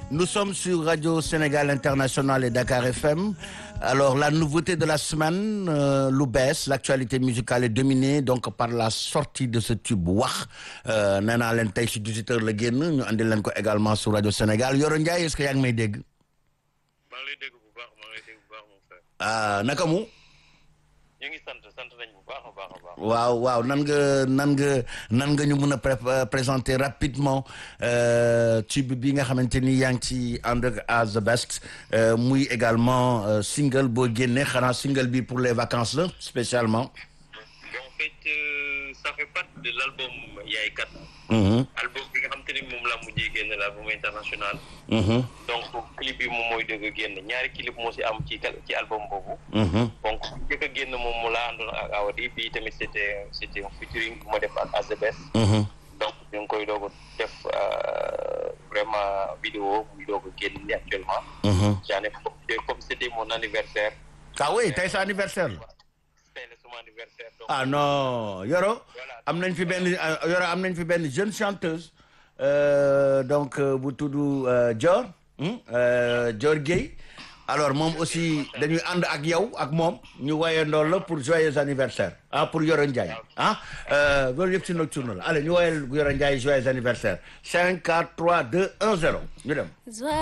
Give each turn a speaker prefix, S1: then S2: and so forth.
S1: Nous sommes sur Radio Sénégal International et Dakar FM. Alors, la nouveauté de la semaine, euh, lu bees, l'actualité musicale est dominée donc par la sortie de ce tube wax nee naa leen tey si 18h la génn ñu andi leen ko également sur Radio Sénégal Yoro Ndiaye est-ce que yaa ngi may dégg.
S2: maa ngi lay dégg bu baax maa ngi lay dégg bu baax mon frère.
S1: ah naka mu.
S2: ñu ngi sant sant nañ bu baax a baax a baax.
S1: waaw waaw nan nga nan nga nan nga ñu mën a présenter rapidement tube bi nga xamante ni yaa ngi ci ànd ak as the best muy également single boo génnee xanaa single bi pour les vacances la spécialement.
S2: bon en fait euh, ça fait partie de l'album Yaay Kat. album bi nga xam te ni moom laa mujjee génn l'album international. donc clip bi moom mooy dëgg a génn ñaari clip moo si am ci ci album boobu. donc jëkk a génn moom mu laa àndoon ak Awadi bii tamit c'était c'était un featuring bu ma def ak As the Best. donc ñu ngi koy doog a def vraiment vidéo muy doog a génn ni actuellement. j'en ai profité comme c'était mon anniversaire.
S1: ah oui tey sa anniversaire la.
S2: tey la sama anniversaire. donc
S1: ah non Yoro am nañ fi benn Yoro am nañ fi benn jeune chanteuse donc bu tudd Dior Dior Gueye alors moom aussi dañuy ànd ak yow ak moom ñu woyee ndool la pour joyeux anniversaire ah pour Yoro Ndiaye ah loolu yëpp si nocturne la allez ñu woyee Yoro Ndiaye joyeux anniversaire 5 4 3 2 1 0 ñu dem